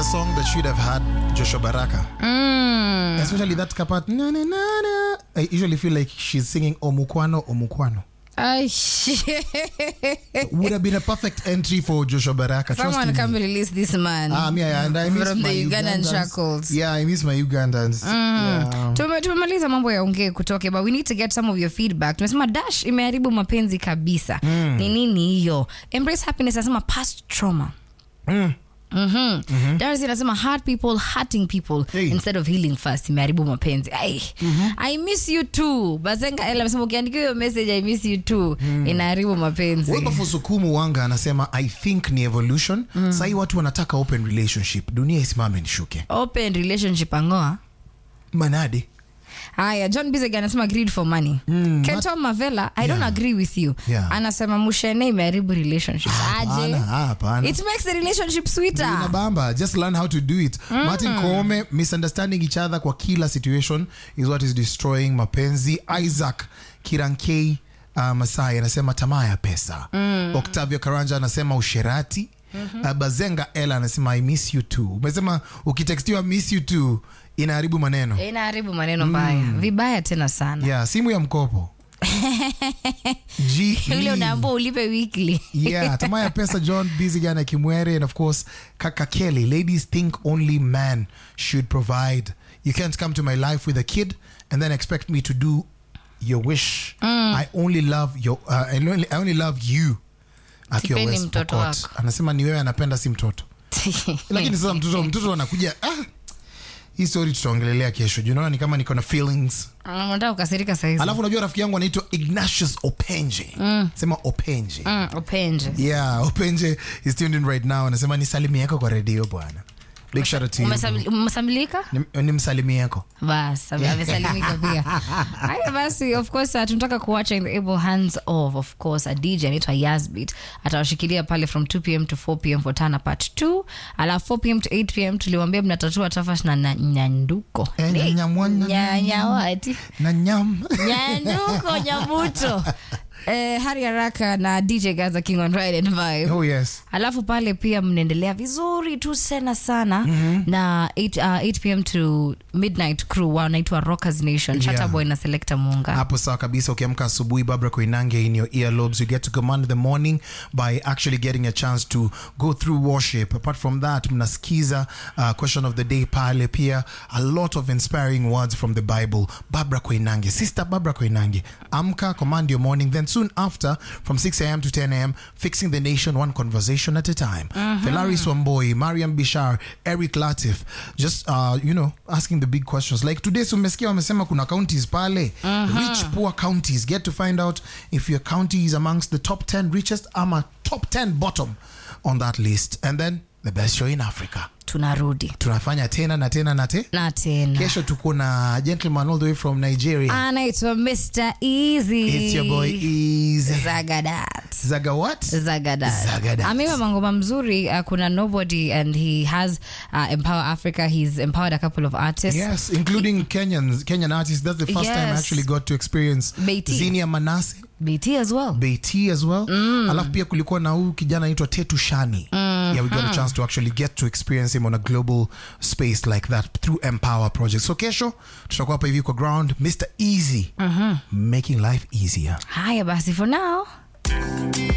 song that should have had Joshua Baraka. Mm. Especially that part. Na, na, na, na. I usually feel like she's singing Omukwano, Omukwano. Ay, Would have been a perfect entry for Joshua Baraka. trust Someone me. come release this man. Ah, me, I, and I miss From my the Ugandan Ugandans. shackles. Yeah, I miss my Ugandans. Yeah. Tume- tumemaliza mambo ya ongee kutoke but we need to get some of your feedback tumesema dash imeharibu mapenzi kabisa ni nini hiyo embrace happiness anasema past trauma Mm. Mm-hmm. Darcy anasema hurt people hurting people Hey. instead of healing first imeharibu mapenzi Ai, i miss you too bazenga ela amesema ukiandikia hiyo message i miss you too inaharibu mapenzi Wilberforce Sukumu Wanga anasema I think ni evolution. Sahii watu wanataka open relationship, dunia isimame nishuke. open relationship angoa Manade. haya john bizeg anasema greed for money Mm, kento mavela i don't Yeah. agree with you Yeah. anasema mushene imeharibu relationship aje Hapana, hapana. it makes the relationship sweeter inabamba just learn how to do it martin koome misunderstanding each other kwa kila situation is what is destroying mapenzi isaac kirankei uh, masai anasema tamaa ya pesa octavio karanja anasema usherati uh, bazenga ela anasema i miss you too umesema ukitextiwa miss you too inaharibu maneno inaharibu maneno mbaya vibaya tena sana yeah simu ya mkopo G- ule unaambua ulipe weekly yeah tamaa ya pesa john busy gana kimwere and of course kaka kelly ladies think only man should provide you can't come to my life with a kid and then expect me to do your wish i only love your uh, I, only, i only love you Akiwa Sipendi West mtoto Pokot. wako. anasema ni wewe anapenda si mtoto lakini sasa mtoto mtoto anakuja ah, hii story tutaongelelea kesho you know, ni kama niko na feelings unataka kukasirika saizi alafu unajua rafiki yangu anaitwa ignatius openje sema openje Mm, upenje yeah openje is tuned in right now anasema ni salimi yako kwa redio bwana big shout out to you Umesam- umesamilika ni, ni msalimi yako bas ame- amesalimika pia haya basi of course uh, tunataka kuwacha in the able hands of of course a dj anaitwa yasbit atawashikilia pale from 2 pm to 4 pm for tana part 2 alafu 4 pm to 8 pm tuliwambia mnatatua tafash na na- nyanduko Eh, Ni- nyanyamwana- nyanyawati na nyam nyanduko nyabuto eh, hari haraka na dj gaza king on ride and vibe oh yes alafu pale pia mnaendelea vizuri tu sana sana mm-hmm. na 8, uh, 8 pm to midnight crew wanaitwa rockers nation Yeah. Chatterboy na selecta munga hapo sawa kabisa ukiamka asubuhi babra koinange in your earlobes you get to command the morning by actually getting a chance to go through worship apart from that mnasikiza uh, question of the day pale pia a lot of inspiring words from the bible babra koinange sister babra koinange amka command your morning then soon after from 6 a.m to 10 a.m fixing the nation one conversation at a time felari swamboi mariam bishar eric latif just uh, you know asking the big questions like today so umesikia wamesema kuna counties pale rich poor counties get to find out if your county is amongst the top 10 richest ama top 10 bottom on that list and then the best show in africa tunarudi tunafanya tena na tena na te na tena kesho tuko na gentleman all the way from nigeria anaitwa mr easy it's your boy easy zagadat zaga what Zagadat. Zagadat. ameiva mangoma mzuri uh, kuna nobody and he has uh, empower africa he's empowered a couple of artists Yes, including Kenyans, Kenyan artists. That's the first time I Yes. actually got to experience Beatty. Zinia Manase, bt as well Beatty as well. Alafu pia kulikuwa na huyu kijana anaitwa Tetu Shani. Yeah, we got a chance to actually get to experience him on a global space like that through Empower Project. So kesho tutakuwa hapa hivi kwa ground Mr. Easy making life easier. haya basi for now